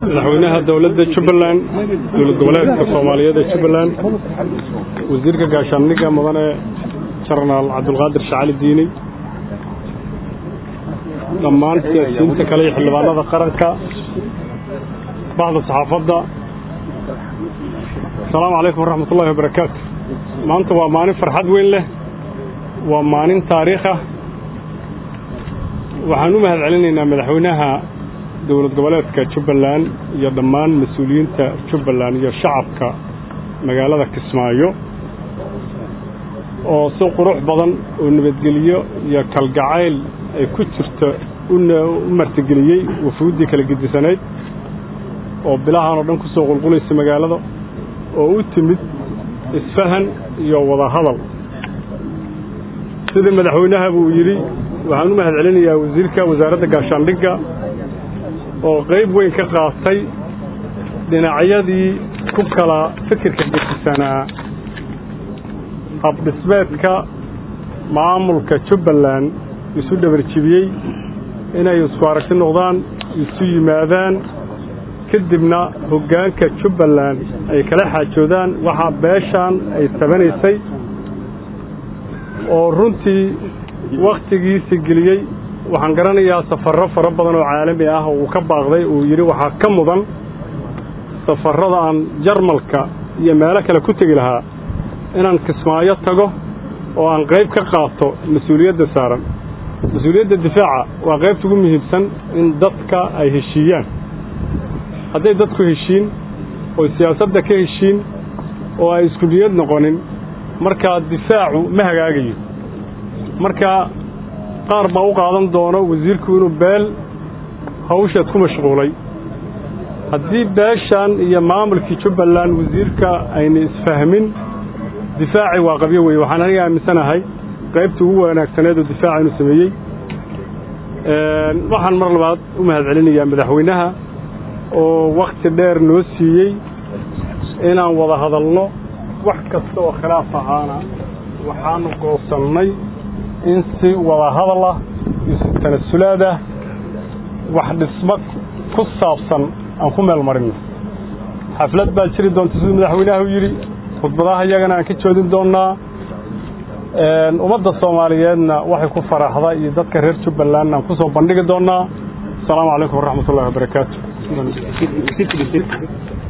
madaxweynaha dowladda jubbaland dowlad goboleedka soomaaliyeed ee jubbaland wasiirka gaashaandhigga mudane jenaraal cabdulqaadir shacali diini dhammaan siyaasiyiinta kale iyo xildhibaanada qaranka baxda saxaafadda asalaamu calaykum waraxmat ullahi wabarakaatu maanta waa maalin farxad weyn leh waa maalin taariikh ah waxaan u mahad celinaynaa madaxweynaha dowlad goboleedka jubbaland iyo dhammaan mas-uuliyiinta jubbaland iyo shacabka magaalada kismaayo oo si qurux badan oo nabadgelyo iyo kalgacayl ay ku jirto u martigeliyey wafuuddii kala gedisanayd oo bilahan oo dhan ku soo qulqulaysa magaalada oo u timid isfahan iyo wadahadal sidii madaxweynaha buu yidhi waxaan u mahad celinayaa wasiirka wasaaradda gaashaandhigga oo qayb weyn ka qaatay dhinacyadii ku kala fikirka gedisanaa habdhismeedka maamulka jubbaland isu dhabarjibiyey inay isku aragti noqdaan isu yimaadaan kadibna hoggaanka jubbaland ay kala xaajoodaan waxaa beeshaan ay tabanaysay oo runtii wakhtigiisi geliyey waxaan garanayaa safarro fara badan oo caalami ah oo uu ka baaqday uu yidhi waxaa ka mudan safarrada aan jarmalka iyo meelo kale ku tegi lahaa inaan kismaayo tago oo aan qayb ka qaato mas-uuliyadda saaran mas-uuliyadda difaaca waa qaybta ugu muhiimsan in dadka ay heshiiyaan hadday dadku heshiin oo siyaasadda ka heshiin oo ay isku niyad noqonin markaa difaacu ma hagaagayo marka qaar baa u qaadan doono wasiirku inuu beel hawsheed ku mashquulay haddii beeshan iyo maamulkii jubbaland wasiirka ayna isfahmin difaaci waa qabyo weye waxaan aniga aaminsanahay qaybtii ugu wanaagsaneed oo difaaca inuu sameeyey waxaan mar labaad u mahad celinayaa madaxweynaha oo wakhti dheer noo siiyey inaan wada hadalno wax kasta oo khilaaf ahaana waxaanu goosannay in si wada hadal ah iyo si tanasulaad ah wax dhismo ku saabsan aan ku meel marinno xaflad baa jiri doonta siduu madaxweynaha u yidhi khudbadaha iyagana aan ka joodin doonnaa ummadda soomaaliyeedna waxay ku faraxda iyo dadka reer jubbalandna aan ku soo bandhigi doonnaa asalaamu calaykum waraxmat ullahi wabarakaatu